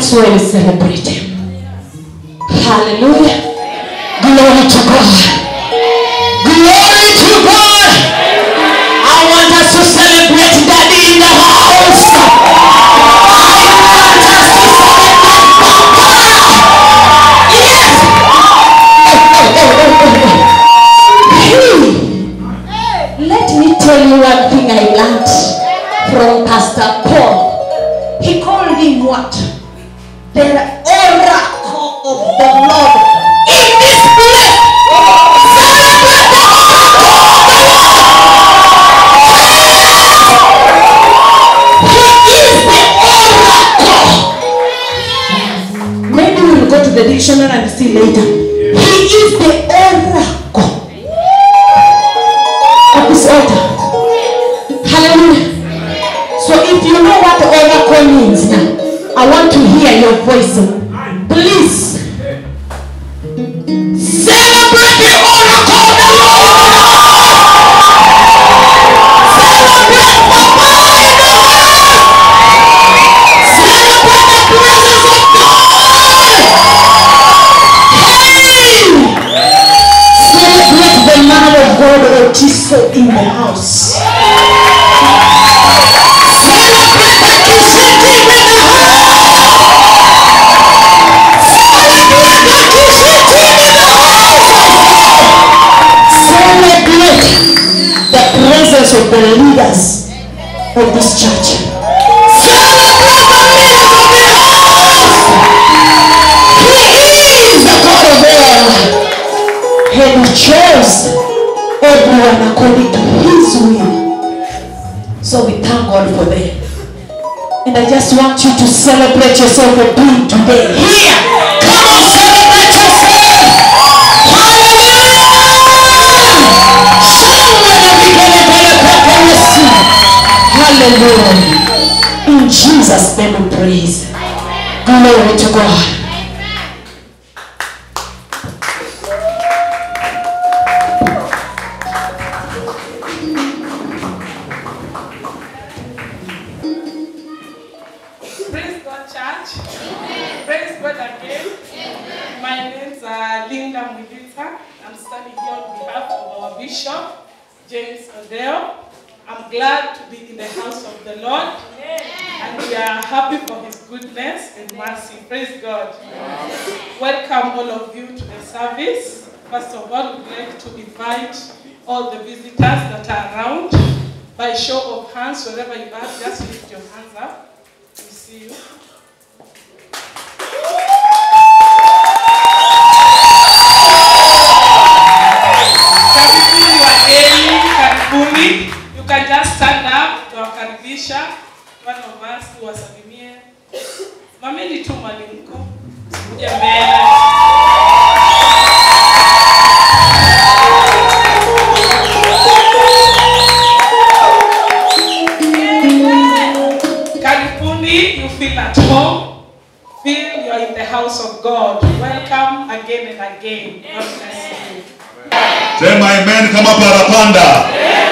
is why we celebrate him. Hallelujah. Glory to God. Glory to God. I want us to celebrate Daddy in the house. I want us to celebrate Papa. Yes. Hey. Let me tell you one thing I learned from Pastor Paul. He called him what? The oracle of the Lord in this place. Celebrate the oracle of the Lord. He is the oracle. Maybe we'll go to the dictionary and see later. He is the oracle of this altar. Hallelujah. So if you know what oracle means now, I want to hear your voice. Please. Celebrate the oracle of the Lord. Celebrate Papa in the house. Celebrate the presence of God. Hey! Celebrate the man of God Otiso in the house. Celebrate the Kishiti in the house. Celebrate the Kishiti in the house. Celebrate the presence of the leaders of this church. Celebrate the leaders of the house. He is the God of all. And he chose everyone according to his will. So we thank God for them. And I just want you to celebrate yourself for being today here. Come on, celebrate yourself. Hallelujah. Somebody begin to get a pepper receive. Hallelujah. In Jesus' name we praise. Glory to God. Praise God, church. Praise God again. My name's uh, Linda Mwidita. I'm standing here on behalf of our Bishop, James Odell. I'm glad to be in the house of the Lord. And we are happy for his goodness and mercy. Praise God. Welcome all of you to the service. First of all, we'd like to invite all the visitors that are around. By show of hands, wherever you are, just lift your hands up. We see you. Karibuni wageni, karibuni. You can just stand up, tuwakaribisha. One of us tuwasalimie. Mameni tu mwalimko. Kuja mbele. Karibuni, you feel at home. Feel you're in the house of God. Welcome again and again. God bless you. Sema amen kama parapanda.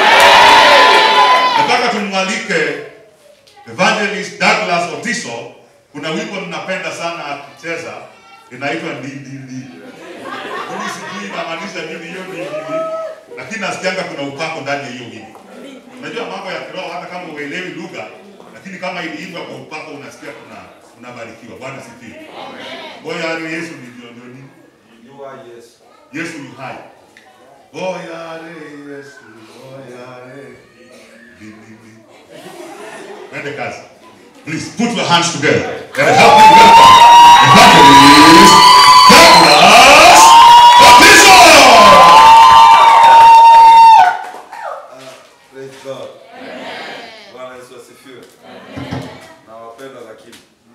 Nataka tumwalike Evangelist Douglas Otiso. Kuna wimbo ninapenda sana akicheza inaitwa ndindindi. Mimi sijui inamaanisha nini hiyo ndindindi, lakini nasikianga kuna upako ndani ya hiyo wimbo. Unajua mambo ya kiroho, hata kama uelewi lugha, lakini kama iliimbwa kwa upako, unasikia kuna unabarikiwa. Bwana sifiwe. Ngoja ali Yesu ni jiondoni. Yesu yu hai. Oyare Yesu, oyare. Di, di, di. Twende kazi. Please put your hands together and help me welcome Evangelist Douglas Baptizo. Praise God. Bwana Yesu asifiwe. Nawapenda lakini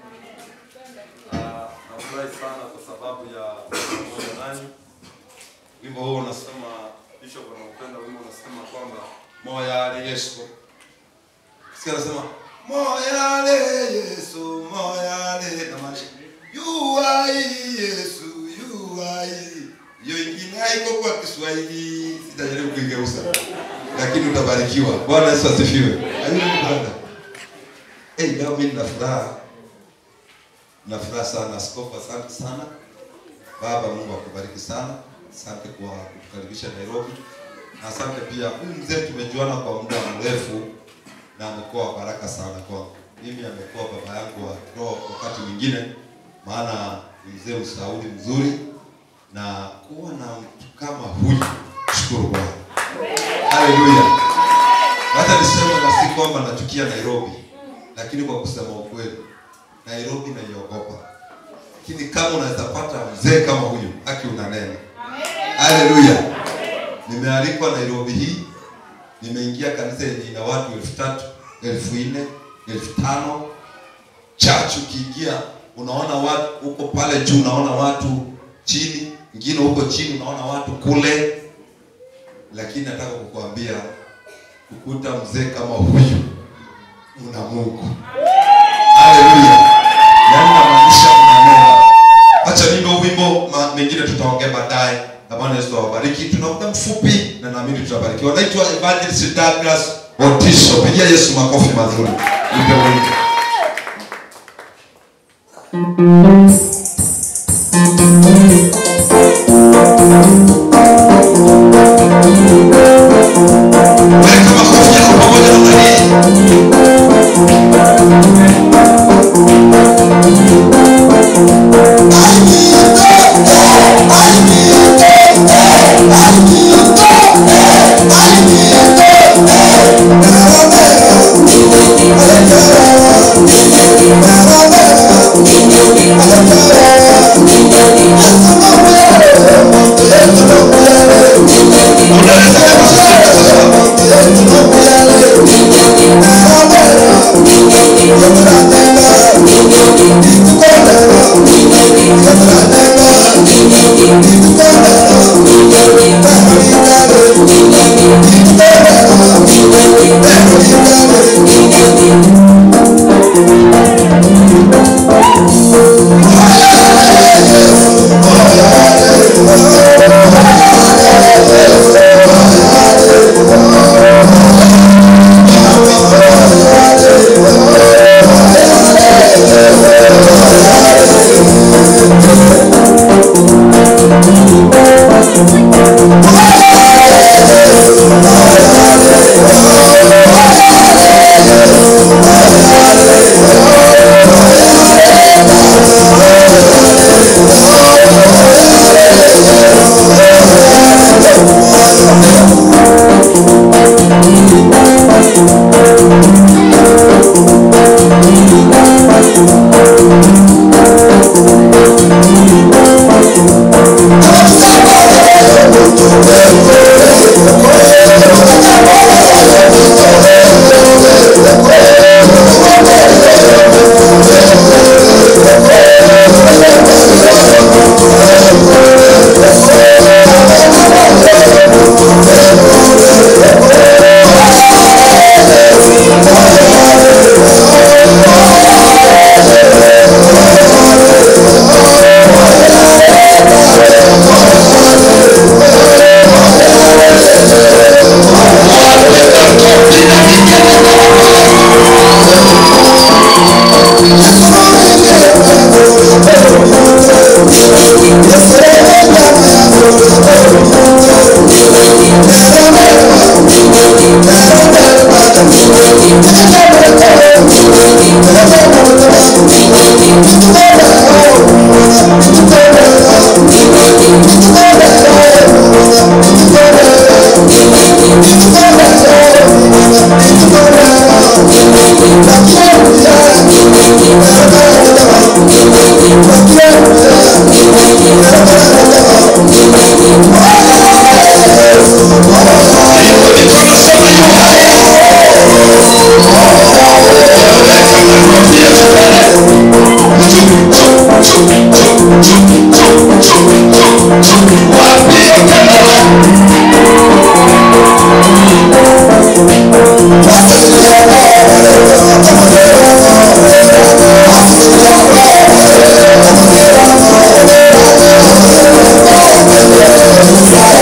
Ah, nafurahi sana kwa sababu ya pamoja nanyi. Wimbo huo unasema, Bishop anaupenda wimbo unasema kwamba moyale Yesu. Sikia anasema moyale Yesu, moyale namaanisha yu hai Yesu, yu hai. Hiyo ingine haiko kwa Kiswahili, sitajaribu kuigeuza lakini utabarikiwa. Bwana Yesu asifiwe. Ayubu brother. Eh, leo mimi nina furaha. na furaha sana. Askofu, asante sana. Baba, Mungu akubariki sana. Asante kwa kutukaribisha Nairobi, na asante pia huyu mzee, tumejuana kwa muda mrefu na amekuwa wa baraka sana kwangu. Mimi amekuwa baba yangu wa kiroho wakati mwingine, maana ni mzee mshauri mzuri, na kuwa na mtu kama huyu, shukuru Bwana. Haleluya. Hata niseme na si kwamba nachukia Nairobi, lakini kwa kusema ukweli, Nairobi naiogopa. Lakini kama unaweza pata mzee kama huyu, haki unanena. Haleluya. Nimealikwa Nairobi hii, nimeingia kanisa yenye ina watu elfu tatu, elfu nne, elfu tano. Church ukiingia unaona watu huko pale juu, unaona watu chini, ingine huko chini unaona watu kule, lakini nataka kukuambia kukuta mzee kama huyu una Mungu. Haleluya. Yaani namaanisha mnanena. Acha nimbe wimbo ma- mengine tutaongea baadaye. Na Bwana Yesu awabariki. Tuna muda mfupi na naamini tutabarikiwa. Naitwa Evangelist Douglas Otiso. Pigia Yesu makofi mazuri. Nipe wimbo. Weka makofi yako pamoja na hii. Thank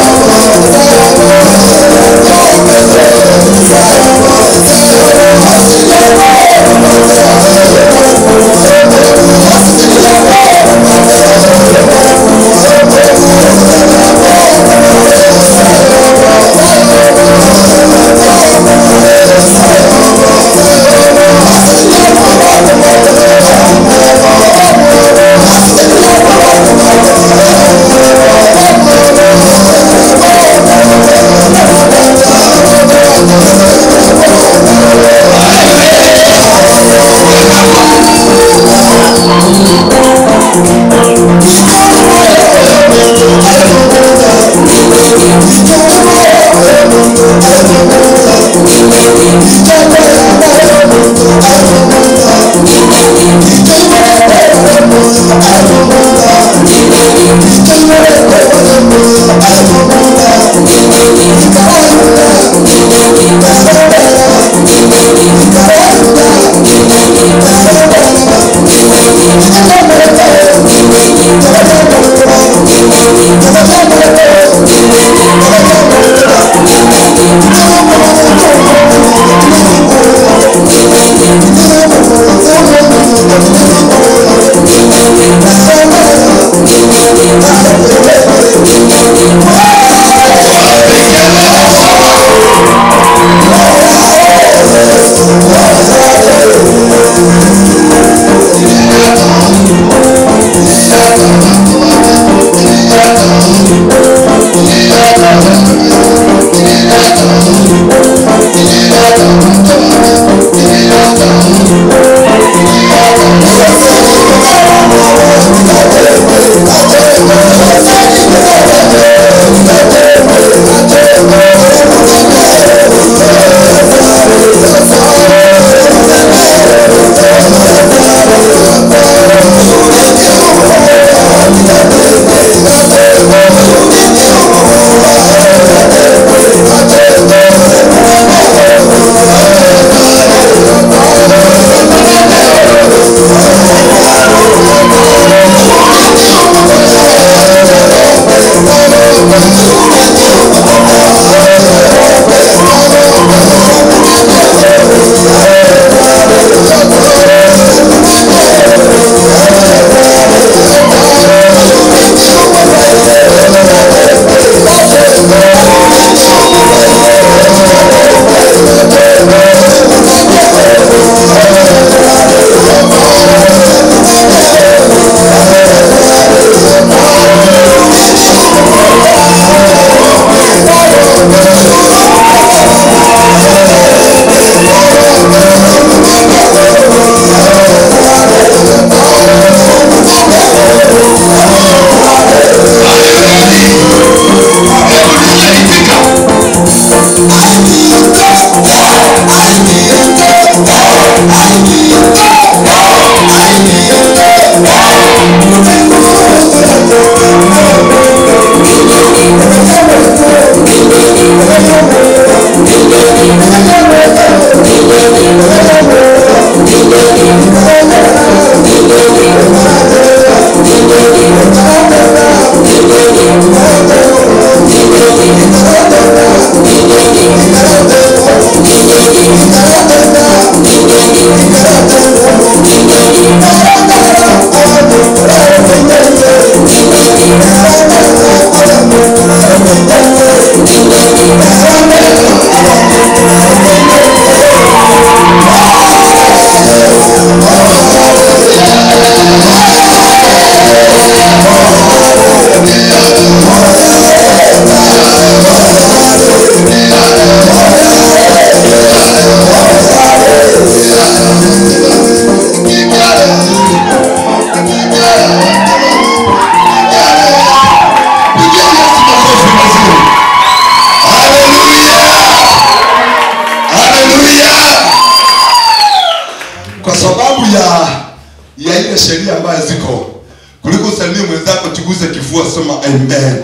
kwa sababu ya ya ile sheria ambayo ziko kuliko usalimie mwenzako tuguze kifua sema amen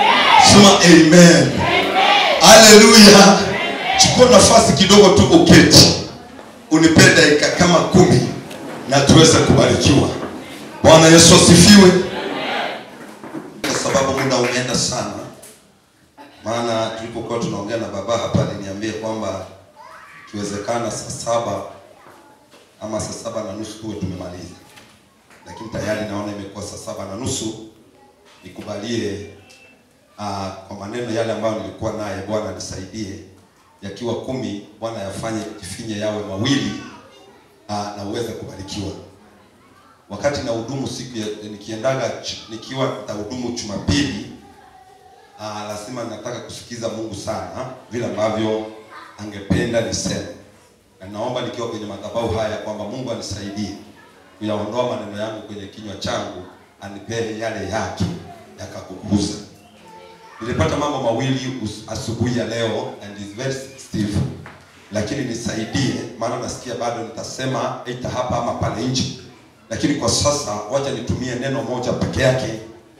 sema amen haleluya chukua nafasi kidogo tu uketi unipe dakika kama kumi na tuweze kubarikiwa bwana yesu asifiwe kwa sababu muda umeenda sana maana tulipokuwa tunaongea na baba hapa aliniambia kwamba ikiwezekana saa saba ama saa saba na nusu tuwe tumemaliza lakini tayari naona imekuwa saa saba na nusu nikubalie uh, kwa maneno yale ambayo nilikuwa naye bwana nisaidie yakiwa kumi bwana yafanye jifinye yawe mawili uh, na uweze kubarikiwa wakati na hudumu siku ya, nikiendaga ch- nikiwa nitahudumu Jumapili, ah, lazima nataka kusikiza Mungu sana vile ambavyo angependa niseme, na naomba nikiwa kwenye madhabahu haya kwamba Mungu anisaidie kuyaondoa maneno yangu kwenye kinywa changu, anipee yale yake yakakukuza. Nilipata mambo mawili us- asubuhi ya leo and is very sensitive, lakini nisaidie, maana nasikia bado nitasema aidha hapa ama pale nje lakini kwa sasa wacha nitumie neno moja peke yake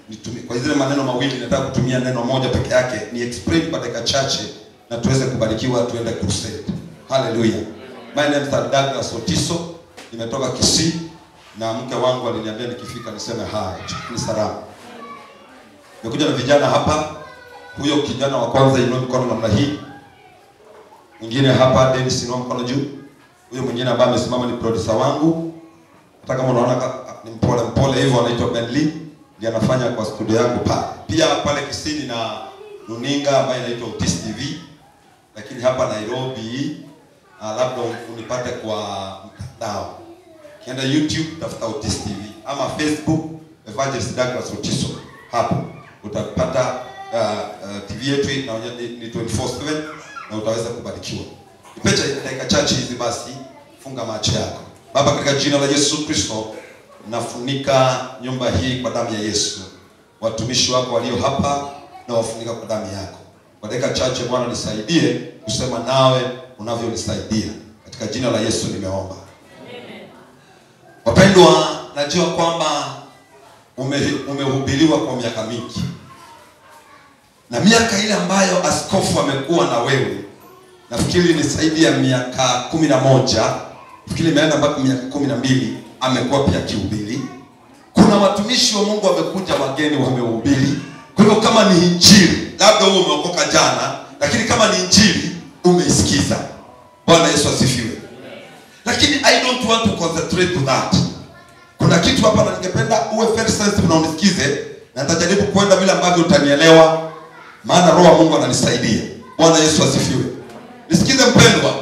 nitumie kwa zile maneno mawili nataka kutumia neno moja peke yake ni explain kwa dakika chache na tuweze kubarikiwa tuende crusade haleluya my name is Douglas Otiso nimetoka Kisii na mke wangu aliniambia nikifika niseme hi ni salama nimekuja na vijana hapa huyo kijana wa kwanza inua mikono namna hii mwingine hapa Dennis inua mkono juu huyo mwingine ambaye amesimama ni producer wangu hata kama unaona ka- ni mpole mpole hivyo anaitwa Ben Lee ndiye anafanya kwa studio yangu pale pia pale Kisini na runinga ambayo inaitwa Utis TV lakini hapa Nairobi uh, labda unipate kwa mtandao kienda YouTube tafuta Utis TV ama Facebook Evangelist Douglas Otiso hapo utapata uh, uh, TV yetu inaonyesha ni ni 24/7 na utaweza kubarikiwa. Nipecha dakika chache hizi basi, funga macho yako. Baba, katika jina la Yesu Kristo, nafunika nyumba hii kwa damu ya Yesu. Watumishi wako walio hapa na wafunika kwa damu yako. Kwa dakika chache Bwana, nisaidie kusema nawe unavyonisaidia. Katika jina la Yesu nimeomba. Wapendwa, najua kwamba ume- umehubiriwa kwa miaka mingi na miaka ile ambayo askofu amekuwa na wewe nafikiri ni zaidi ya miaka kumi na moja nafikiri imeenda mpaka miaka kumi na mbili amekuwa pia akihubiri kuna watumishi wa mungu wamekuja wageni wamehubiri kwa hivyo kama ni injili labda huo umeokoka jana lakini kama ni injili umeisikiza bwana yesu asifiwe lakini i don't want to concentrate to that kuna kitu hapa na ningependa uwe very sensitive na unisikize na nitajaribu kwenda vile ambavyo utanielewa maana roho wa mungu ananisaidia bwana yesu asifiwe nisikize mpendwa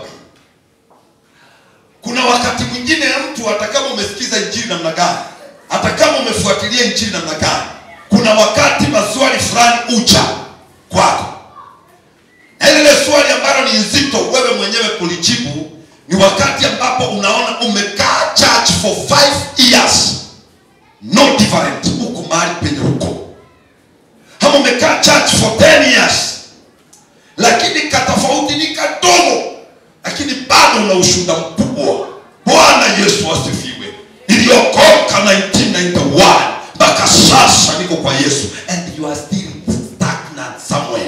kuna wakati mwingine mtu hata kama umesikiza injili namna gani hata kama umefuatilia injili namna gani kuna wakati maswali fulani ucha kwako na lile swali ambalo ni nzito wewe mwenyewe kulijibu ni wakati ambapo unaona umekaa church for five years no different huku mahali penye huko ama umekaa church for 10 years lakini katofauti ni kadogo lakini bado una ushuhuda mkubwa bwana yesu asifiwe iliyokoka 1991 mpaka sasa niko kwa yesu and you are still stagnant somewhere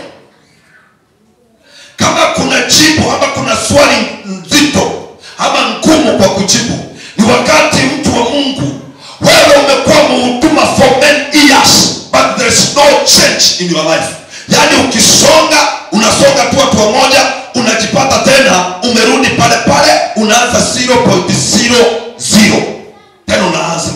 kama kuna jibu ama kuna swali nzito ama ngumu kwa kujibu ni wakati mtu wa mungu wewe umekuwa mhuduma for many years but there is no change in your life yaani ukisonga unasonga tu hatua moja unajipata tena umerudi pale pale unaanza 0.00 tena unaanza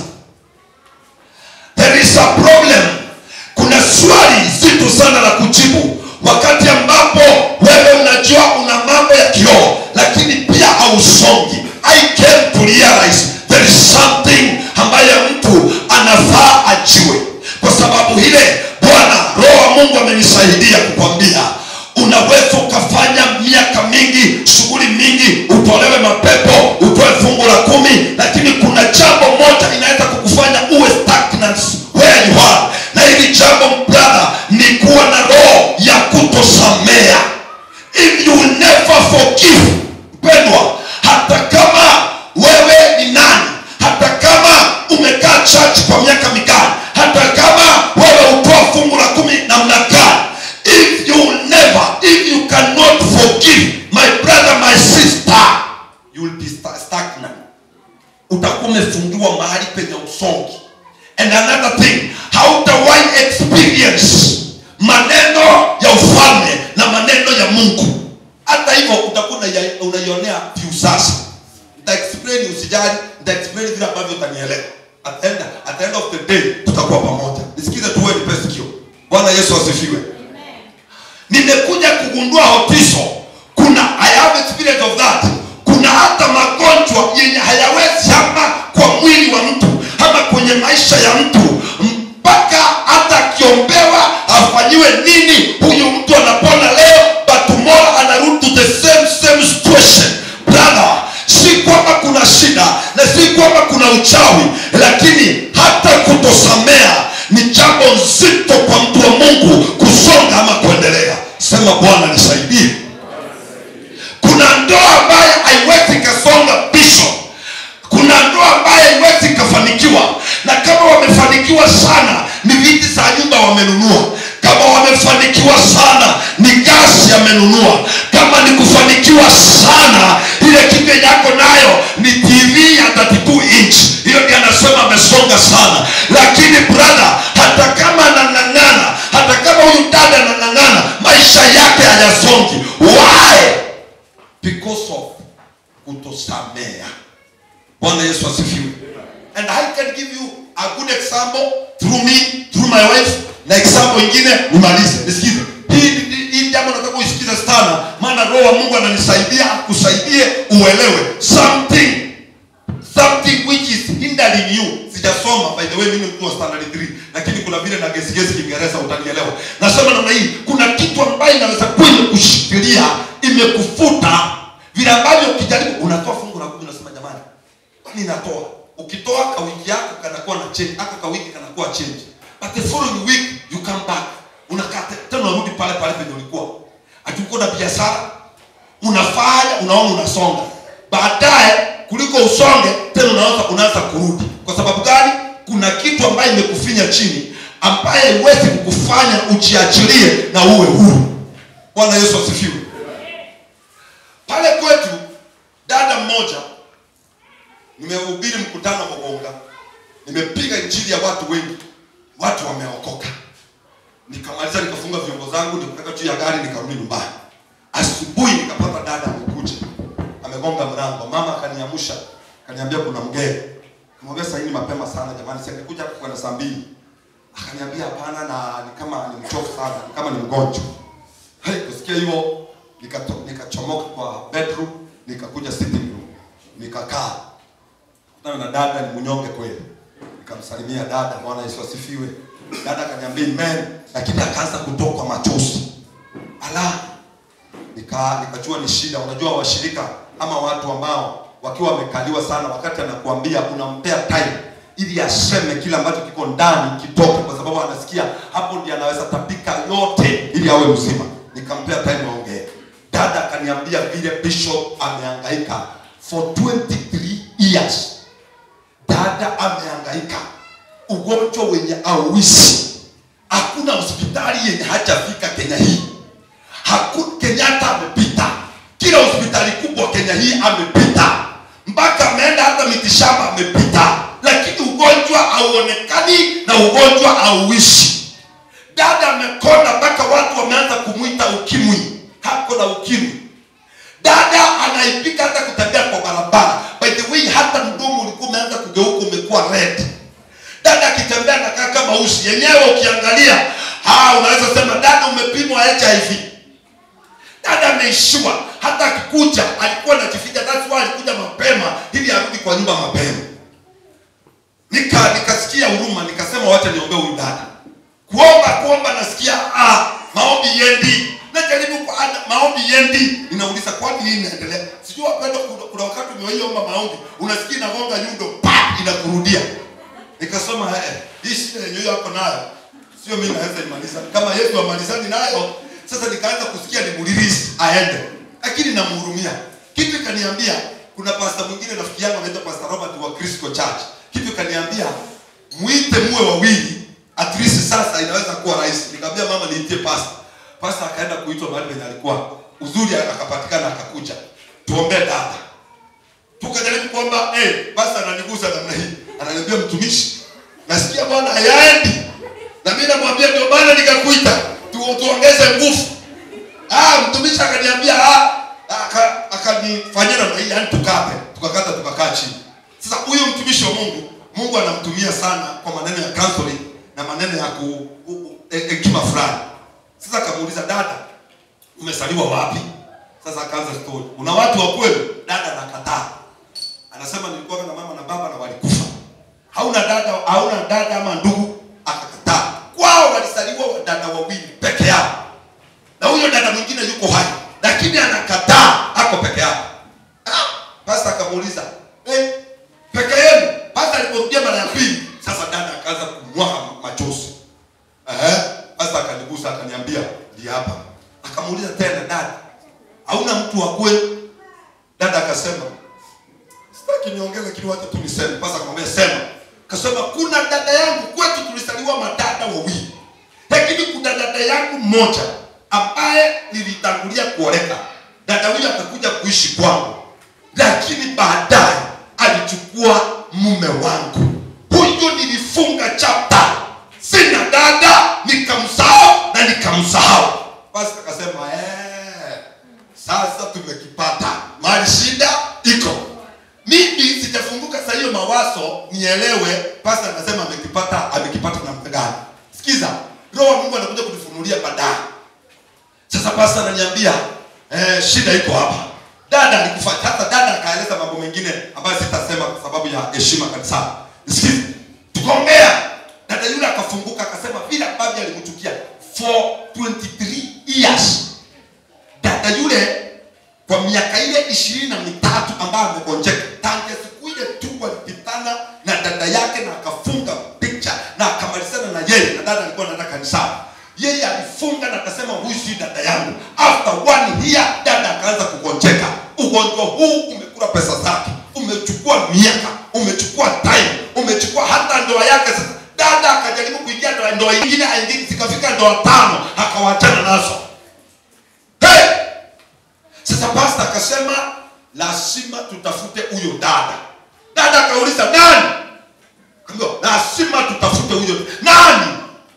there is a problem kuna swali zito sana la kujibu wakati ambapo wewe unajua una mambo ya kioo lakini pia hausongi i came to realize there is something ambayo mtu anafaa ajue kwa sababu ile bwana roho wa mungu amenisaidia kukwambia unaweza ukafanya miaka mingi shughuli mingi utolewe mapepo utoe fungu la kumi lakini kuna jambo moja inaweza kukufanya uwe stagnant where you are na hili jambo brother ni kuwa na roho ya kutosamea if you will never forgive mpendwa hata kama wewe ni nani hata kama umekaa church kwa miaka mikali hata kama wewe utoa fungu la kumi namna gani if you will never if you cannot forgive my brother my sister you will be sta- stagnant utakuwa umefungiwa mahali penye usongi and another thing hautawahi experience maneno ya ufalme na maneno ya mungu hata hivyo utakuwa unaia- unaionea view sasa nitaexplain usijali nitaexplain vile ambavyo utanielewa at the end, at the end of the day tutakuwa pamoja nisikize tuwe nipe sikio bwana yesu asifiwe nimekuja kugundua hotiso kuna i have experience of that kuna hata magonjwa yenye hayawezi ama kwa mwili wa mtu ama kwenye maisha ya mtu mpaka hata akiombewa afanyiwe nini huyu mtu anapona leo but tomorrow anarudi to the same same situation brother si kwamba kuna shida na si kwamba kuna uchawi lakini hata kutosamea ni jambo nzito kwa mtu wa mungu kusonga ama kuendelea sema bwana nisaidie kuna ndoa ambayo haiwezi ikasonga bishop kuna ndoa ambayo haiwezi ikafanikiwa na kama wamefanikiwa sana ni viti za amenunua kama ni kufanikiwa sana ile kitu yenye yako nayo ni tv ya 32 inch hiyo ndiye anasema amesonga sana lakini brother hata kama anang'ang'ana hata kama huyu dada anang'ang'ana maisha yake hayasongi why because of kutosamea bwana yesu asifiwe and i can give you a good example through me through my wife na example ingine nimalize nisikize hii hii- hii jambo nataka uisikize sana maana roho wa mungu ananisaidia akusaidie uelewe something something which is hindering you sijasoma by the way mimi ni mtu wa standard 3 lakini kuna vile na gesi gesi kiingereza utanielewa nasema namna hii kuna kitu ambayo inaweza kuwa imekushikilia imekufuta vile ambavyo ukijaribu unatoa fungu la kumi unasema jamani kwani natoa ukitoa kawiki yako kanakuwa na change aka kawiki kanakuwa change but the following week you come back unakaa te- tena unarudi pale pale penye ulikuwa hatukuwa na biashara unafanya unaona unasonga baadaye kuliko usonge tena unaanza unaanza kurudi kwa sababu gani kuna kitu ambayo imekufinya chini ambaye haiwezi kukufanya ujiachilie na uwe huru bwana yesu asifiwe pale kwetu dada mmoja nimehubiri mkutano wa Gonga, nimepiga injili ya watu wengi, watu wameokoka. Nikamaliza nikafunga vyombo zangu, nikaweka juu ya gari, nikarudi nyumbani. Asubuhi nikapata dada amekuja, amegonga mlango, mama akaniamsha, akaniambia kuna mgeni. Nikamwambia sasa hii ni mapema sana jamani, si angekuja hapo kwenda saa mbili. Akaniambia hapana, na ni kama ni mchovu sana, ni kama ni mgonjwa. Hai, kusikia hivyo nikato- nikachomoka kwa bedroom, nikakuja sitting room, nikakaa kutana na dada ni mnyonge kweli nikamsalimia dada bwana yesu asifiwe dada akaniambia amen lakini akaanza kutokwa machozi ala nika nikajua ni shida unajua washirika ama watu ambao wakiwa wamekaliwa sana wakati anakuambia unampea time ili aseme kile ambacho kiko ndani kitoke kwa sababu anasikia hapo ndiye anaweza tapika yote ili awe mzima nikampea time aongee dada akaniambia vile bishop amehangaika for 23 years dada amehangaika ugonjwa wenye auishi hakuna hospitali yenye hajafika kenya hii Haku, kenyatta amepita kila hospitali kubwa kenya hii amepita mpaka ameenda hata mitishamba amepita lakini ugonjwa hauonekani na ugonjwa hauishi dada amekonda mpaka watu wameanza kumwita ukimwi hako na ukimwi dada anaipika hata kutembea kwa barabara by the way hata mdomo ulikuwa umeanza kugeuka umekuwa red dada akitembea nakaa kama usi yenyewe ukiangalia ah, unaweza sema dada umepimwa hiv dada ameishiwa hata akikuja alikuwa anajificha that's why alikuja mapema ili arudi kwa nyumba mapema nika nikasikia huruma nikasema wacha niombee huyu dada kuomba kuomba nasikia ah, maombi yendi najaribu kwa- ah, maombi yendi ninauliza kwani nini inaendelea sijui wapenda kuna, kuna wakati umewaiomba maombi unasikia inagonga nyundo pa inakurudia nikasema eh, hii shida yenye huyo hapo nayo sio mimi naweza imaliza kama yesu amalizani nayo sasa nikaanza kusikia nimulirisi aende lakini namhurumia kitu ikaniambia kuna pasta mwingine rafiki yangu anaitwa pasta robert wa crisco church kitu ikaniambia mwite muwe wawili at least sasa inaweza kuwa rahisi nikamwambia mama niitie pasta pasta akaenda kuitwa mahali penye alikuwa uzuri akapatikana akakuja tuombee dada tukajaribu kwamba eh, basi ananigusa namna hii ananiambia mtumishi nasikia bwana hayaendi na mimi namwambia ndio maana nikakuita tu, tuongeze nguvu ah, mtumishi akaniambia ah, aka- akanifanyia namna hii yani tukate tukakata tukakaa chini sasa huyu mtumishi wa mungu mungu anamtumia sana kwa maneno ya counseling na maneno ya ku u- u- he- hekima fulani sasa akamuuliza dada umesaliwa wapi sasa akaanza story una watu wa kweli dada anakataa anasema nilikuwa na mama na baba na walikufa hauna dada hauna dada ama ndugu akakataa kwao walisaliwa wadada wawili peke yao na huyo dada mwingine yuko hai lakini anakataa ako peke yake ah, pasta akamuuliza eh, peke yenu pasta aliporudia mara ya pili sasa dada akaanza kumwaga machozi Ehe, pasta akanigusa akaniambia ndi hapa akamuuliza tena dada hauna mtu wa kweli dada akasema sitaki niongee lakini wacha tu niseme pasa akamwambia sema kasema kuna dada yangu kwetu tulisaliwa madada wawili lakini kuna dada yangu mmoja ambaye nilitangulia kuoleka dada huyo akakuja kuishi kwangu lakini baadaye alichukua mume wangu huyo nilifunga chapta sina dada nikamsahau na nikamsahau basi akasema "Eh, sasa tumekipata mali shida iko mimi sijafunguka saa hiyo mawazo nielewe pasa anasema amekipata amekipata namna gani sikiza roho wa mungu anakuja kunifunulia baadaye sasa pasa ananiambia eh, shida iko hapa dada alikufa hata dada akaeleza mambo mengine ambayo sitasema kwa sababu ya heshima kanisani sikiza tukaongea dada yule akafunguka akasema vile ambavyo alimtukia for 23 years dada yule kwa miaka ile ishirini na mitatu ambayo amegonjeka tangia siku ile tu walipitana na dada yake na akafunga picha na akamalizana na yeye na dada alikuwa anaenda kanisani yeye alifunga na akasema huyu si dada yangu after one year dada akaanza kugonjeka ugonjwa huu umekula pesa zake umechukua miaka umechukua time umechukua hata ndoa yake sasa dada akajaribu kuingia ndoa ndoa ingine aingine zikafika ndoa tano akawachana nazo hey! sasa pasta akasema lazima tutafute huyo dada dada akauliza nani Akaambiwa, lazima tutafute huyo nani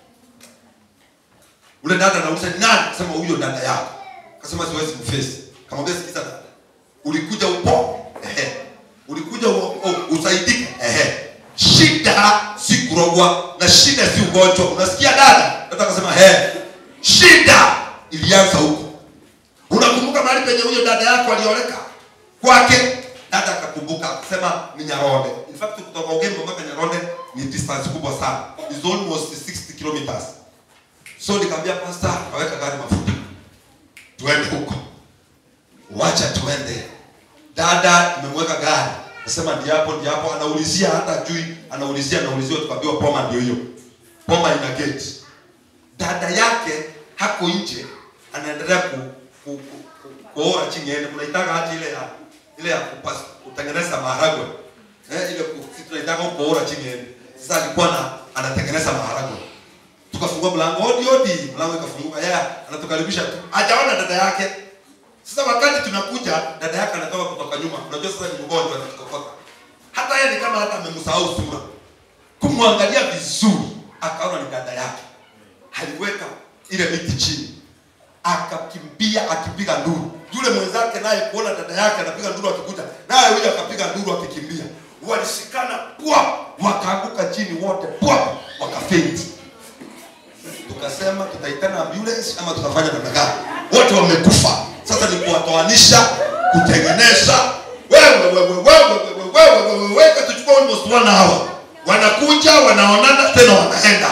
ule dada anauliza "Ni nani akasema huyo dada yako akasema siwezi mfesi kamwambia sikiza dada ulikuja upo ehe ulikuja u, u, usaidike ehe shida si kurogwa na shida si ugonjwa unasikia dada dada akasema ehe shida ilianza huko unakumbuka mahali penye huyo dada yako alioleka kwake dada akakumbuka akasema ni nyaronde in fact kutoka ugembo mpaka nyaronde ni distance kubwa sana is almost 60 kilometers so nikamwambia pastor kaweka gari mafuta tuende huko wacha tuende dada tumemweka gari nasema ndiapo ndiapo anaulizia hata jui anaulizia anaulizia tukaambiwa poma ndio hiyo poma ina gate dada yake hako nje anaendelea ku, ku, ku, ku, kuora chini ende mnaitaka hati ile ya ile ya kupas, kutengeneza maharagwe eh, ile ku- si tunaitaka kuora chini ende sasa alikuwa na anatengeneza maharagwe tukafungua mlango odi odi mlango ikafunguka yeye anatukaribisha tu hajaona dada yake sasa wakati tunakuja dada yake anatoka kutoka nyuma unajua sasa ni mgonjwa anatukokota hata yeye ni kama hata amemsahau sura kumwangalia vizuri akaona ni dada yake aliweka ile miti chini akakimbia akipiga nduru yule mwenzake naye kuona dada yake anapiga nduru akikuja naye huyo akapiga nduru akikimbia walishikana pwa wakaanguka chini wote pwa wakafenti tukasema tutaitana ambulance ama tutafanya namna gani wote wamekufa sasa ni kuwatoanisha kutengeneza wewe wewe wewe wewe wewe wewe wewe tuchukua almost one hour wanakuja wanaonana tena wanaenda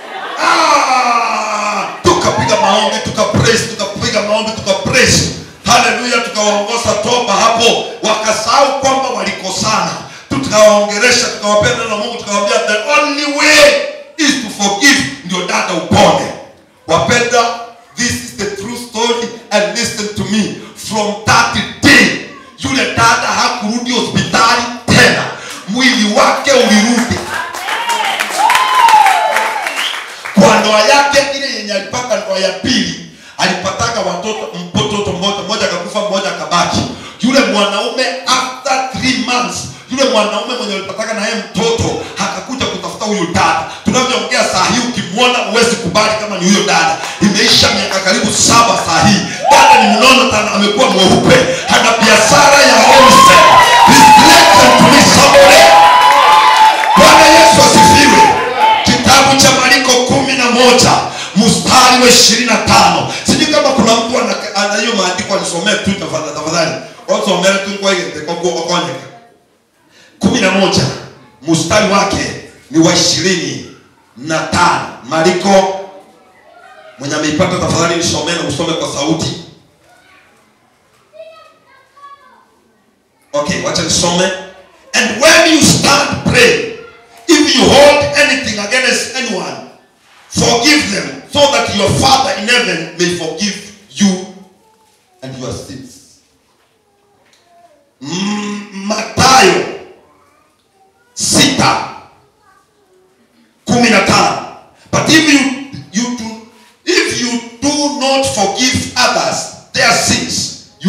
ah tukapiga maombi tuka praise tukapiga maombi tuka praise haleluya tukawaongoza toba hapo wakasahau kwamba walikosana tukawaongeresha tukawapenda na mungu tukawaambia the only way is to forgive ndio dada upone wapenda this is the true story and listen to me from that day yule dada hakurudi hospitali tena mwili wake ulirudi kwa ndoa yake ile yenye alipata ndoa ya pili alipataka watoto mtoto mmoja mmoja akakufa mmoja akabaki yule mwanaume after three months yule mwanaume mwenye alipataka na yeye mtoto akakuja kutafuta huyu dada tunavyoongea saa hii ukimwona huwezi kubali kama ni huyo dada imeisha miaka karibu saba saa hii dada ni mnono tana amekuwa mweupe ana biashara ya wholesale Listen to me somebody. bwana yesu asifiwe kitabu cha mariko kumi na moja mstari wa ishirini na tano sijui kama kuna mtu ana- ana hiyo maandiko anisomee tu tafadhali tafadhali osomere tu kwaigekonyeka kumi na moja mstari wake ni wa ishirini na tano mariko mwenye ameipata tafadhali nisomee na usome kwa sauti okay wacha nisome and when you stand pray if you hold anything against anyone forgive them so that your father in heaven may forgive you and your sins mm, matayo sita kumi na tano but if you, you do, if you do not forgive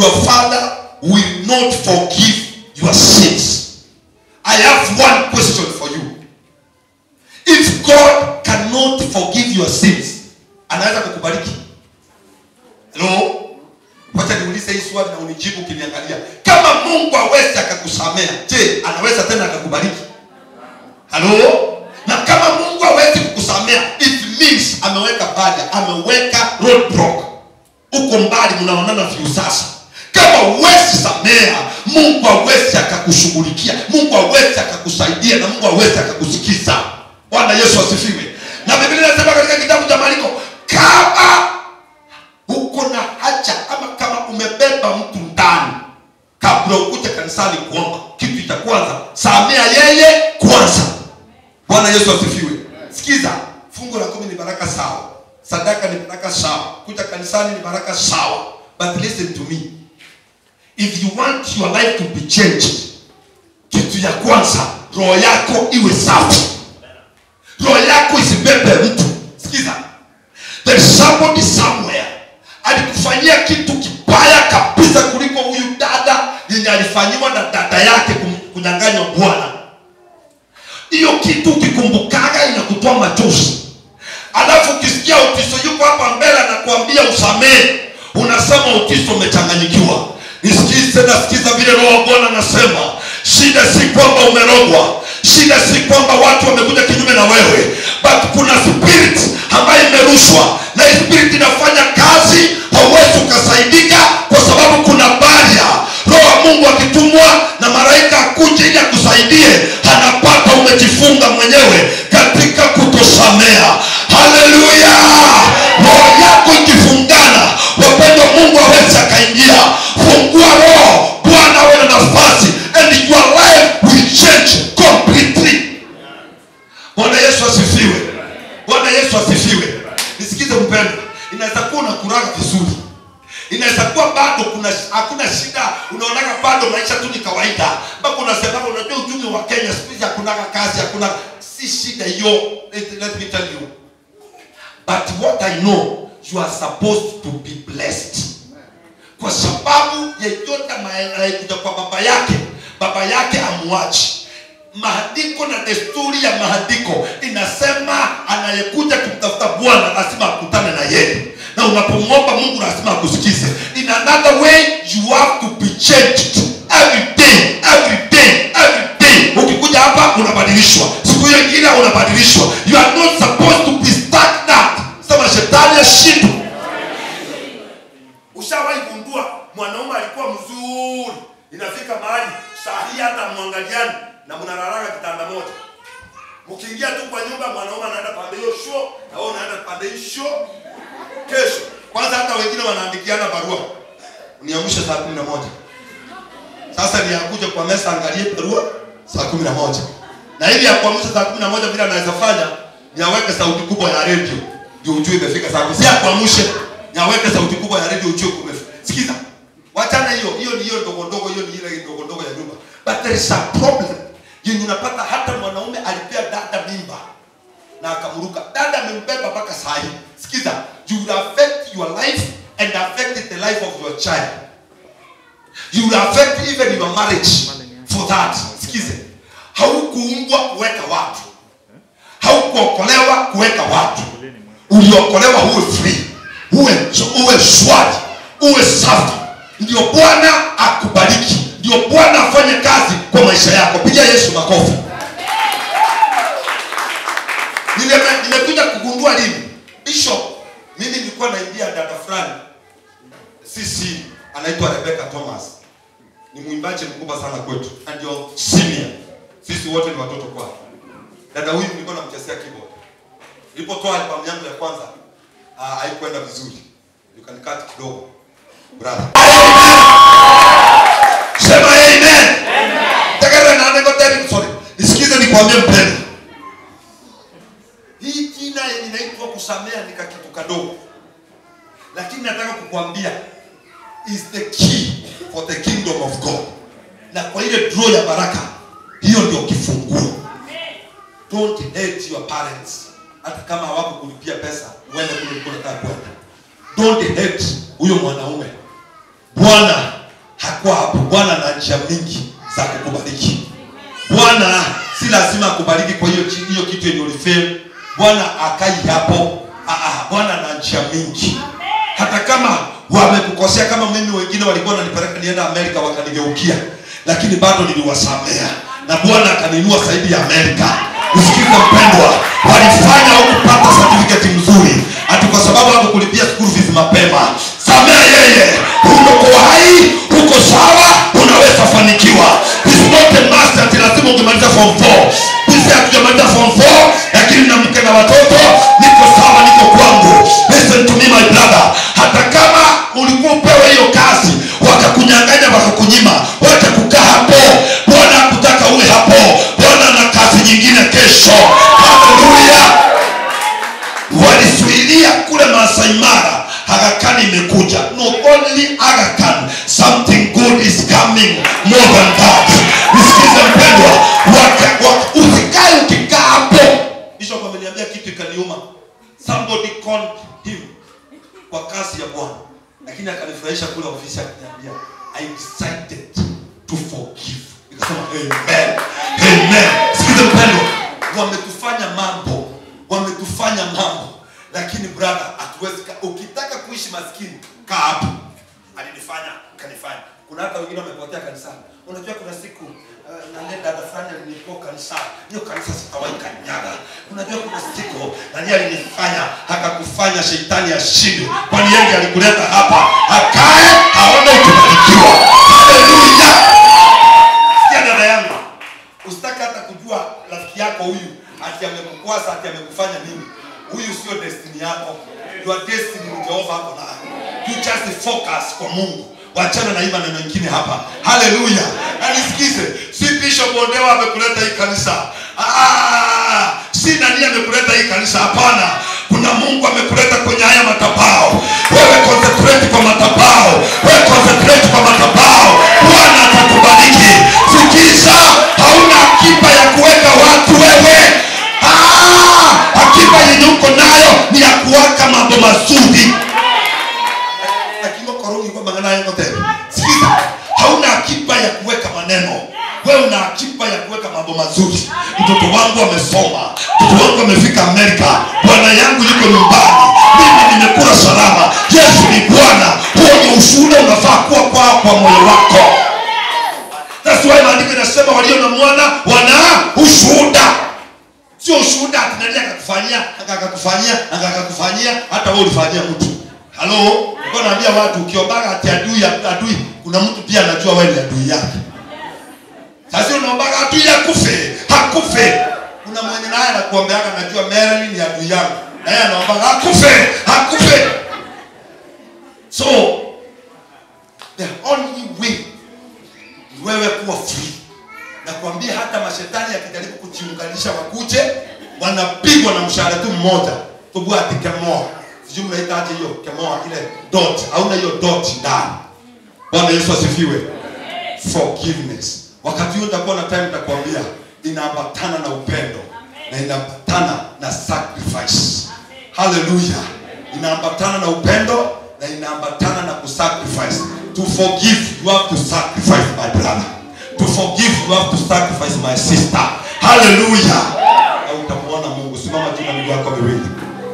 your father will not forgive your sins i have one question for you if god cannot forgive your sins anaweza kukubariki hello wacha niulize hii swali na unijibu ukiniangalia kama mungu awezi akakusamea je anaweza tena akakubariki halo na kama mungu hawezi kukusamea it means ameweka baja ameweka roadblock uko mbali mnaonana viu sasa kama huwezi samea mungu hawezi akakushughulikia mungu hawezi akakusaidia na mungu hawezi akakusikiza bwana yesu asifiwe na biblia inasema katika kitabu cha mariko kama uko na haja ama kama umebeba mtu ndani kabla ukuje kanisani kuomba kitu cha kwanza samea yeye kwanza bwana yesu asifiwe sikiza fungu la kumi ni baraka sawa sadaka ni baraka sawa kuja kanisani ni baraka sawa but listen to me if you want your life to be changed kitu ya kwanza roho yako iwe safi roho yako isibebe mtu sikiza there is somebody somewhere alikufanyia kitu kibaya kabisa kuliko huyu dada yenye alifanyiwa na dada yake kum- kunyanganywa bwana hiyo kitu ukikumbukaga inakutoa machozi alafu ukisikia utiso yuko hapa mbele anakuambia usamehe unasema utiso umechanganyikiwa nisikize nasikiza vile roho wa bwana anasema shida si kwamba umerogwa shida si kwamba watu wamekuja kinyume na wewe but kuna spirit ambayo imerushwa na hii spirit inafanya kazi hauwezi ukasaidika kwa sababu kuna baria roho wa mungu akitumwa na malaika akuje ili akusaidie anapata umejifunga mwenyewe katika kutosamea haleluya roho yako ikifungana wapendwa mungu awezi akaingia fungua roho bwana awe na nafasi and your life will change completely bwana yesu asifiwe bwana yesu asifiwe nisikize mpendo inaweza kuwa unakuraga vizuri inaweza kuwa bado kuna hakuna shida unaonaga bado maisha tu ni kawaida mpaka unasemaga unajua uchumi wa kenya siku hizi hakunaga kazi hakuna si shida hiyo let, let me tell you but what i know you are supposed to be blessed kwa sababu yeyote anayekuja kwa baba yake baba yake amuachi maandiko na desturi ya maandiko inasema anayekuja kumtafuta bwana lazima akutane na yeye na unapomwomba mungu lazima akusikize in another way you have to be changed every day every day every day ukikuja hapa unabadilishwa siku hiyo ingine unabadilishwa you are not supposed to be stagnant sema shetani ashindwe ushawahi gundua mwanaume alikuwa mzuri inafika mahali saa hii hata mwangaliani na mnalalaga kitanda moja mkiingia tu kwa nyumba mwanaume anaenda pande hiyo sho na wewe unaenda pande hii sho kesho kwanza hata wengine wanaandikiana barua niamshe saa kumi na moja sasa ni akuja kwa mesa angalie barua saa kumi na moja na ili ya kuamsha saa kumi na moja vile anaweza fanya ni aweke sauti kubwa ya redio ndio ujue imefika saa kumi si akuamshe ni aweke sauti kubwa ya redio ujue kumefika sikiza wachana hiyo hiyo ni hiyo ndogo ndogo hiyo ni ile ndogo ndogo ya nyumba but there is a problem yenye unapata hata mwanaume alipea dada mimba na akamruka dada amembeba mpaka saa hii sikiza you will affect your life and affect the life of your child you will affect even your marriage for that sikize haukuumbwa kuweka watu haukuokolewa kuweka watu uliokolewa uwe free uwe uwe swali uwe safi ndio bwana akubariki ndio bwana afanye kazi kwa maisha yako pigia yesu makofi Nime- nimekuja kugundua lini bishop mimi nilikuwa naimbia dada fulani sisi anaitwa rebeka thomas ni mwimbaji mkubwa sana kwetu na ndio senior sisi wote ni watoto kwake dada huyu nilikuwa namchezea keyboard nilipotoa albamu yangu ya kwanza uh, haikwenda vizuri you can cut kidogo brother sema amen Takara na nego teri sorry nisikize nikwambie mpendo hii jina yenye inaitwa kusamea ni kakitu kadogo lakini nataka kukwambia is the key for the kingdom of god na kwa ile draw ya baraka hiyo ndio kifunguo don't hate your parents hata kama hawako kulipia pesa uende kule ulikuwa unataka kwenda don't hate huyo mwanaume bwana kuwa hapo bwana ana njia mingi za kukubariki bwana si lazima akubariki kwa hiyo chi- hiyo kitu yenye ulifeli bwana akai hapo Ah, ah, bwana ana njia mingi hata kama wamekukosea kama mimi wengine walikuwa wananipeleka nienda amerika wakanigeukia lakini bado niliwasamea na bwana akaninua zaidi ya amerika usikize mpendwa walifanya hukupata certificate mzuri ati kwa sababu hakukulipia school fees mapema samea yeye uko hai uko sawa unaweza fanikiwa It's not a must ati lazima ungemaliza form 4 sisi hatujamaliza form 4 lakini na mke na watoto niko sawa niko kwangu listen to me my brother hata kama ulikuwa upewe hiyo kazi wakakunyang'anya wakakunyima wacha kukaa hapo bwana hakutaka uwe hapo bwana na kazi nyingine kesho haleluya walisuilia kule Masai Mara Aga Khan imekuja not only Aga Khan something good is coming more than that nisikize mpendwa waka- waka- usikae ukikaa hapo bishop ameniambia kitu ikaniuma somebody called him kwa kazi ya bwana lakini akanifurahisha kule ofisi akaniambia i decided to forgive nikasema amen amen sikize mpendwa wametufanya mambo wametufanya mambo lakini brother hatuwezi ka- ukitaka kuishi maskini kaa hapo alinifanya kanifanya kuna hata wengine wamepotea kanisani unajua kuna siku uh, nani dada fulani alinikuwa kanisani hiyo kanisa sitawahi kanyaga unajua kuna siku nani alinifanya akakufanya shetani ashindwe kwani yeye ndiye alikuleta hapa akae aone ukibarikiwa haleluya sikia dada yangu usitaka hata kujua rafiki yako huyu ati amekukwaza ati amekufanya nini huyu sio destiny yako your destiny ni jehova hapo nayo you just focus kwa mungu wachana na hii maneno mengine hapa haleluya na nisikize si bishop ondewa amekuleta hii kanisa ah, si nani amekuleta hii kanisa hapana kuna mungu amekuleta kwenye haya matabao wewe concentrate kwa matabao wewe concentrate kwa matabao bwana atakubariki sikiza hauna akiba ya kuweka watu wewe ah, akiba yenye uko nayo ni ya kuwaka mambo mazuri lakini koroni kwa magana yangu tena sikiza hauna akiba ya kuweka maneno wewe una akiba ya kuweka mambo mazuri mtoto wangu amesoma mtoto wangu amefika amerika bwana yangu yuko nyumbani mimi nimekula salama yesu ni bwana huo ni ushuhuda unafaa kuwa kwao kwa moyo wako That's why maandiko inasema walio na mwana wana ushuhuda sio ushuhuda ati nani akakufanyia aka akakufanyia aka akakufanyia hata wewe ulifanyia mtu halo nilikuwa naambia watu ukiombaga ati adui adui kuna mtu pia anajua wewe ni adui yake sasa unaombaga adui akufe hakufe kuna mwenye naye anakuombeaga najua Marilyn ni adui yangu naye anaombaga akufe hakufe so the only way ni wewe kuwa free nakwambia hata mashetani yakijaribu kujiunganisha wakuje wanapigwa na mshahara tu mmoja tubua ati kemoa sijui mnaitaje hiyo kemoa ile dot hauna hiyo dot ndani bwana yesu asifiwe forgiveness wakati huo nitakuwa na time nitakwambia inaambatana na upendo na inaambatana na sacrifice haleluya inaambatana na upendo na inaambatana na kusacrifice to forgive you have to sacrifice my brother to forgive you have to sacrifice my sister haleluya na utamwona mungu simama juu na miguu yako miwili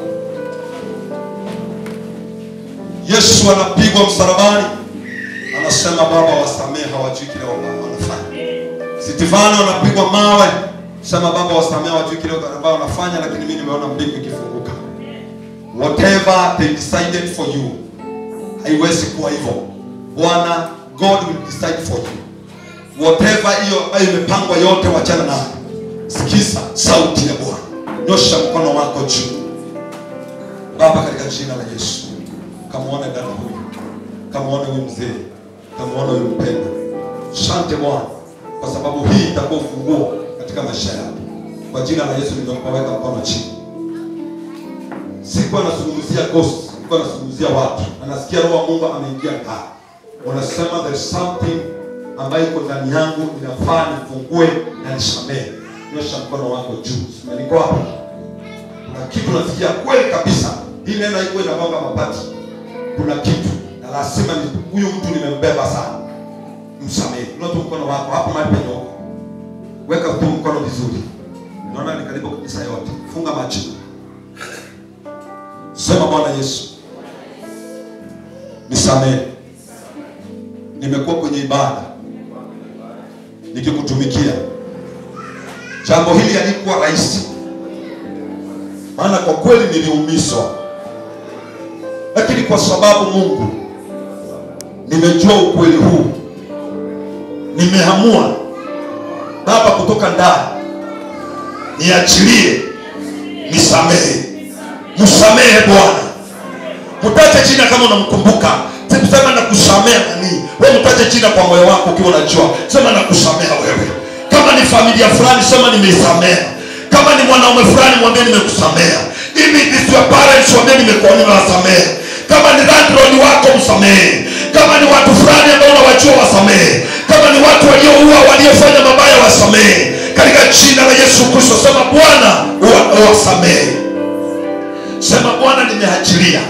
yesu anapigwa msalabani anasema baba wasamehe hawajui kile wana- wanafanya sitifano anapigwa mawe sema baba wasamehe hawajui kile ambao wanafanya lakini mimi nimeona mbingu ikifunguka whatever they decided for you haiwezi kuwa hivyo bwana god will decide for you whatever hiyo ambayo imepangwa yote wachana nayo sikiza sauti ya bwana nyosha mkono wako juu baba katika jina la yesu kamwone dada huyu kamwone huyu mzee kamwone huyu mpendo shante bwana kwa sababu hii itakuwa ufunguo katika maisha yako kwa jina la yesu nimeweka mkono chini sikuwa nazungumzia ghost sikuwa nazungumzia watu na nasikia roho wa mungu ameingia ndani unasema there is something ambayo iko ndani yangu inafaa nifungue na nisamehe nyosha mkono wako juu simeniko hapa kuna kitu nasikia kweli kabisa hii neno haikuwa inagonga mapati kuna kitu na lazima ni- huyu mtu nimembeba sana msamehe. Inua tu mkono wako hapo mahali penye uko, weka tu mkono vizuri. Naona ni karibu kanisa yote, funga macho, sema Bwana Yesu, nisamehe, nimekuwa kwenye ibada nikikutumikia. Jambo hili halikuwa rahisi, maana kwa kweli niliumizwa, lakini kwa sababu Mungu nimejua ukweli huu, nimeamua Baba, kutoka ndani niachilie, nisamehe, msamehe Bwana. Mtaje jina kama unamkumbuka. Sikusema na kusamea nani, wewe mtaje jina kwa moyo wako ukiwa unajua, sema na kusamea wewe. Kama ni familia fulani, sema nimeisamea. Kama ni mwanaume fulani, mwambie nimekusamea. If it is your parents, mwambie nimekuwa nimewasamea. Kama ni landlord wako msamehe. Kama ni watu fulani ambao unawajua wasamehe. Kama ni watu walioua, waliofanya mabaya wasamehe. Katika jina la Yesu Kristo, sema Bwana uwa- uwasamehe. Sema Bwana, nimeachilia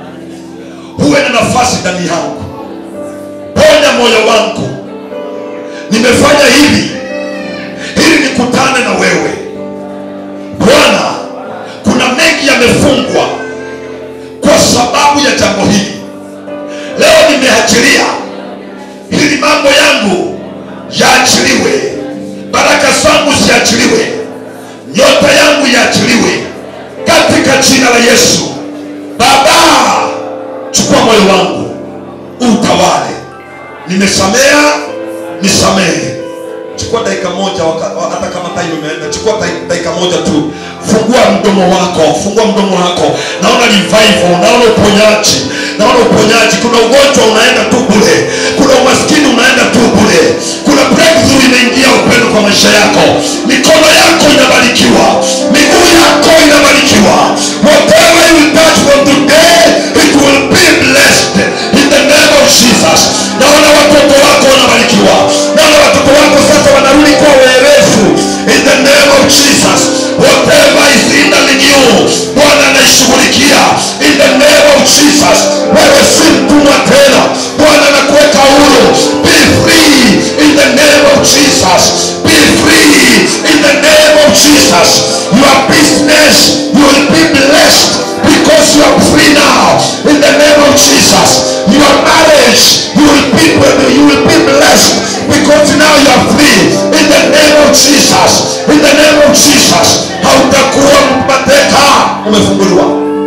huwe na nafasi ndani yangu, ponya moyo wangu. Nimefanya hivi ili nikutane na wewe Bwana. Kuna mengi yamefungwa kwa sababu ya jambo hili. Leo nimeachilia ili mambo yangu yaachiliwe, baraka zangu ziachiliwe, nyota yangu iachiliwe katika jina la Yesu. Baba, chukua moyo wangu utawale. Nimesamea, nisamehe. Chukua dakika moja, waka- wa- hata kama time imeenda, chukua dai- dakika moja tu, fungua mdomo wako, fungua mdomo wako. Naona revival, naona uponyaji, naona uponyaji. Kuna ugonjwa unaenda tu bure, kuna umaskini unaenda tu bure, kuna breakthrough imeingia upendo kwa maisha yako. Mikono yako inabarikiwa, miguu yako inabarikiwa. Whatever you touch from today, it will be blessed in the name of Jesus. Naona watoto wako wanabarikiwa, naona watoto wako sasa wanarudi kuwa werevu in the name of Jesus. Whatever is hindering you, Bwana anaishughulikia in the name of Jesus. Wewe si mtumwa tena, Bwana anakuweka huru. Be free in the name of Jesus. Be free in the name of Jesus. Your business will be blessed because you are free now in the name of Jesus. Your marriage you will be you will be blessed because now you are free in the name of Jesus. In the name of Jesus. Hautakuwa mateka, umefunguliwa.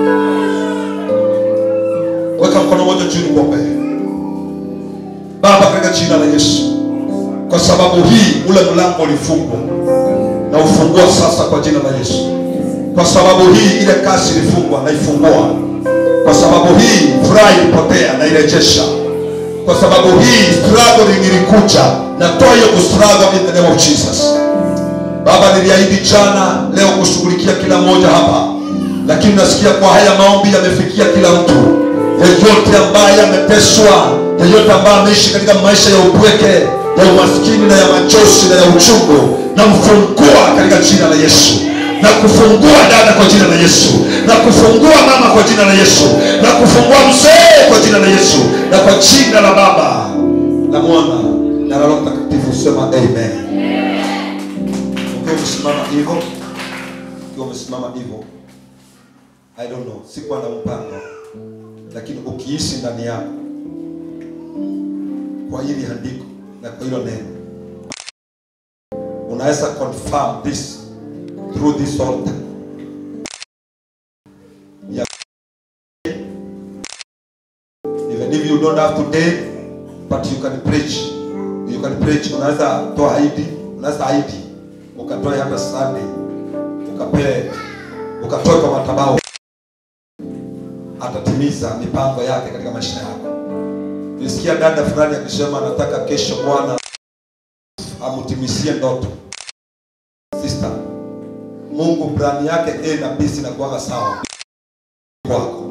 Weka mkono mmoja juu nikuombe. Baba, katika jina la Yesu, kwa sababu hii ule mlango ulifungwa na ufungua sasa kwa jina la Yesu. Kwa sababu hii ile kasi ilifungwa na ifungua. Kwa sababu hii furaha ilipotea na irejesha. Kwa sababu hii struggling ilikuja na toa hiyo kustruggle in the name of Jesus. Baba, niliahidi jana leo kushughulikia kila mmoja hapa, lakini nasikia kwa haya maombi yamefikia kila mtu, yeyote ambaye ameteswa, yeyote ambaye ameishi katika maisha ya upweke, ya umaskini na ya machozi na ya uchungu, na mfungua katika jina la Yesu na kufungua dada kwa jina la Yesu, na kufungua mama kwa jina la Yesu, na kufungua mzee kwa jina la Yesu, na kwa jina la Baba na Mwana na la Roho Mtakatifu, sema amen. Ukiwa umesimama hivyo, ukiwa umesimama hivyo, I don't know, sikuwa na mpango, lakini ukiishi ndani yako kwa hili andiko na kwa hilo neno, unaweza confirm this through this altar. Ya- Even if you don't have today, but you can preach. You can preach. Unaweza toa ID, unaweza ID ukatoa hata Sunday, ukapee ukatoa kwa madhabahu, atatimiza mipango yake katika maisha yako. Nilisikia dada fulani akisema anataka kesho Bwana amtimizie ndoto. Sister, Mungu plani yake A na B zinakuwaga sawa kwako.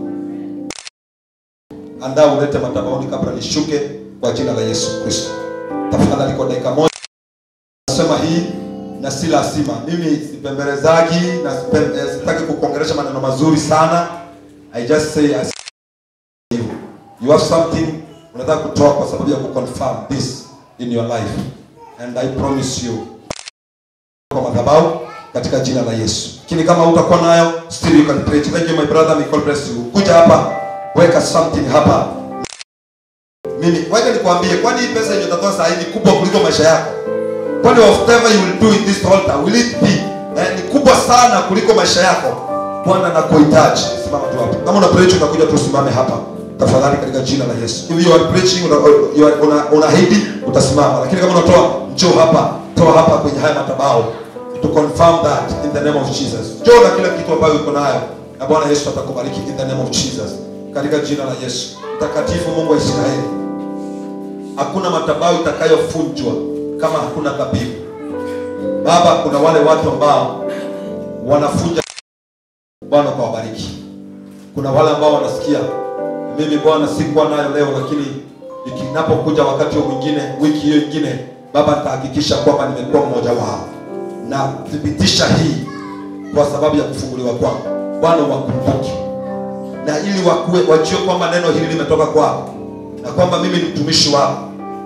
Andaa ulete madhabahuni kabla nishuke kwa jina la Yesu Kristo. Tafadhali kwa dakika moja nasema hii na si lazima. Mimi sipembelezaji na sipe- eh, sitaki kukuongelesha maneno mazuri sana. I just say as you. You have something unataka kutoa kwa sababu ya kuconfirm this in your life and I promise you kwa madhabahu katika jina la Yesu. Lakini kama utakuwa nayo still you can pray. Thank you my brother, may God bless you. Kuja hapa, weka something hapa. Mimi wacha nikwambie, kwani hii pesa yenye utatoa saa hii ni kubwa kuliko maisha yako? Kwani whatever you will do in this altar will it be eh, ni kubwa sana kuliko maisha yako? Bwana nakuhitaji. Simama tu hapa. Kama una preach utakuja tu simame hapa. Tafadhali katika jina la Yesu. If you are preaching una, you are, una, unaahidi utasimama. Lakini kama unatoa njoo hapa, toa hapa kwenye haya madhabahu to confirm that in the name of Jesus. Njoo na kila kitu ambayo uko nayo na Bwana Yesu atakubariki in the name of Jesus. Katika jina la Yesu. Mtakatifu Mungu wa Israeli. Hakuna madhabahu itakayofunjwa kama hakuna dhabihu. Baba, kuna wale watu ambao wanafunja. Bwana ukawabariki. Kuna wale ambao wanasikia mimi Bwana sikuwa nayo leo, lakini ikinapokuja wakati huo mwingine, wiki hiyo ingine, Baba nitahakikisha kwamba nimekuwa mmoja wao na thibitisha hii kwa sababu ya kufunguliwa kwangu. Bwana wakumbuke, na ili wakuwe wajue kwamba neno hili limetoka kwako na kwamba mimi ni mtumishi wako.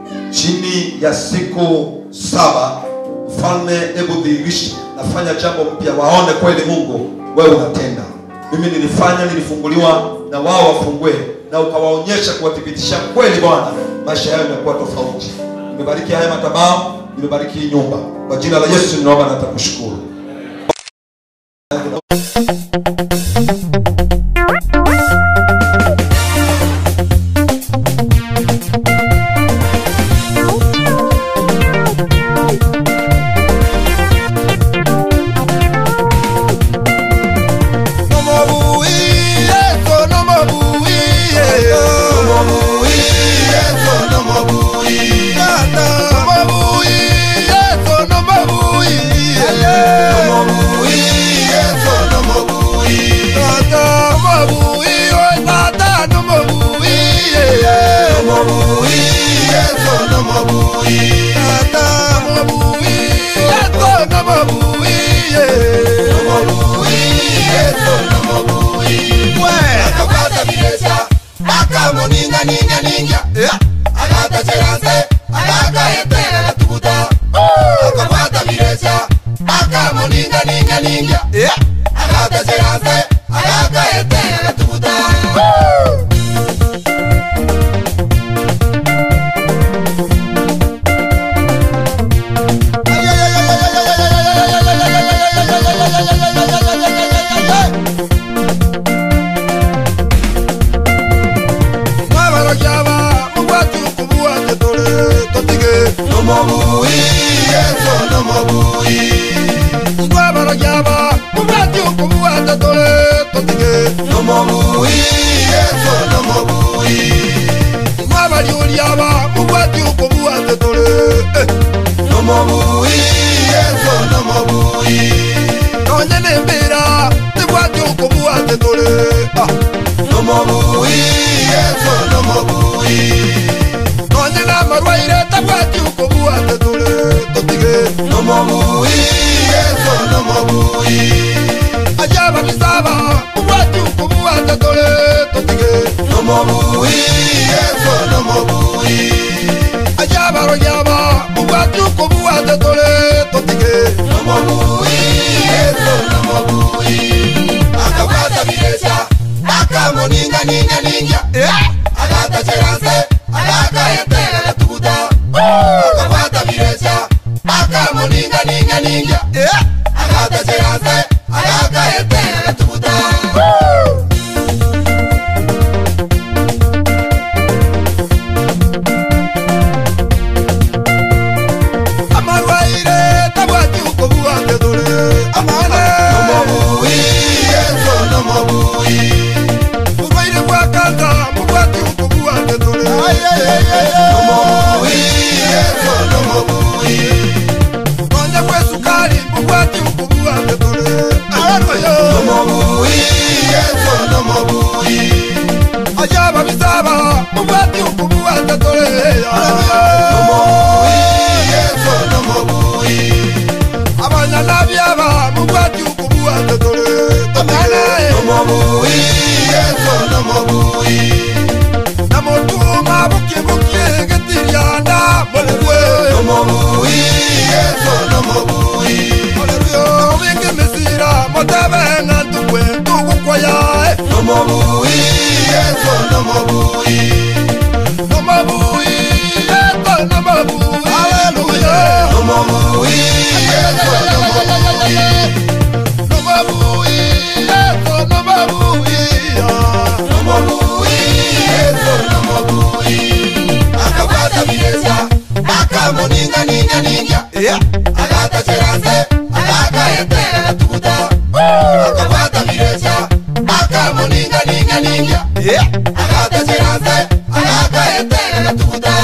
Chini ya siku saba, mfalme, hebu dhihirisha, nafanya jambo mpya, waone kweli Mungu wewe unatenda. Mimi nilifanya, nilifunguliwa, na wao wafungue, na ukawaonyesha kuwathibitisha kweli, Bwana, maisha yao yamekuwa tofauti. Nimebariki haya madhabahu, nimebariki hii nyumba, kwa jina la Yesu ninaomba na nitakushukuru. Namotuma buke buke agataceranze agakaete agatuguta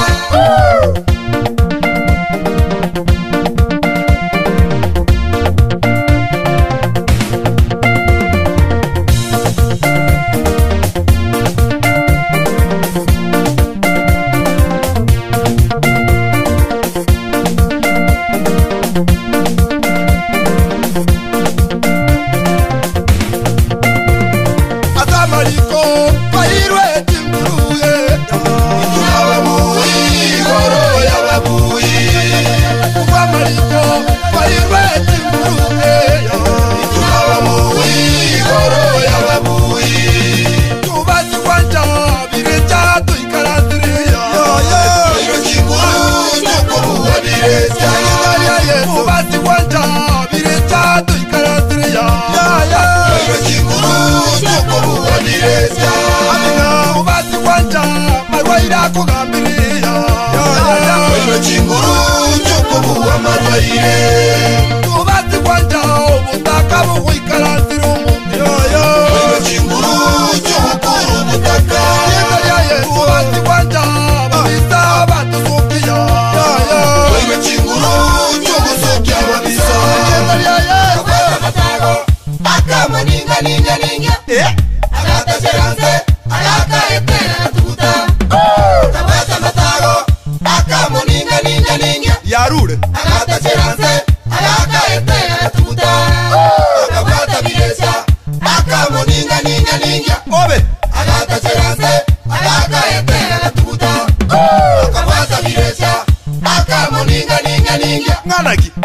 akamariko kahirwe timburuye ababuyi goro y'ababuyi akamariko kahirwe timburuye ababuyi goro y'ababuyi tubazi kwanja bireja tuikarandiria iro kiguru cy'ukubuwa bireta tubazi kwanja bireja tuikarandiria iro kiguru cy'ukubuwa bireta tubazi kwanja marwaira kugambiria iro kiguru cy'ukubuwa marwaire tubazi kwanja ubutaka bukwikaranzira umuntu iro kiguru cy'ubukuru ubutaka tubazi kwanja babisa batuzukiya iro kiguru cy'ugusukya ababisa kakwata amatago akamuninganinganinga agataceranze agakaete agatuguta kakwata amatago akamuninganinganinga yarure agataceranze agakaete agatuguta kakwata biresa akamuninganinganinga obe agataceranze agakaete agatuguta kakwata biresa akamuninganinganinga mwanagi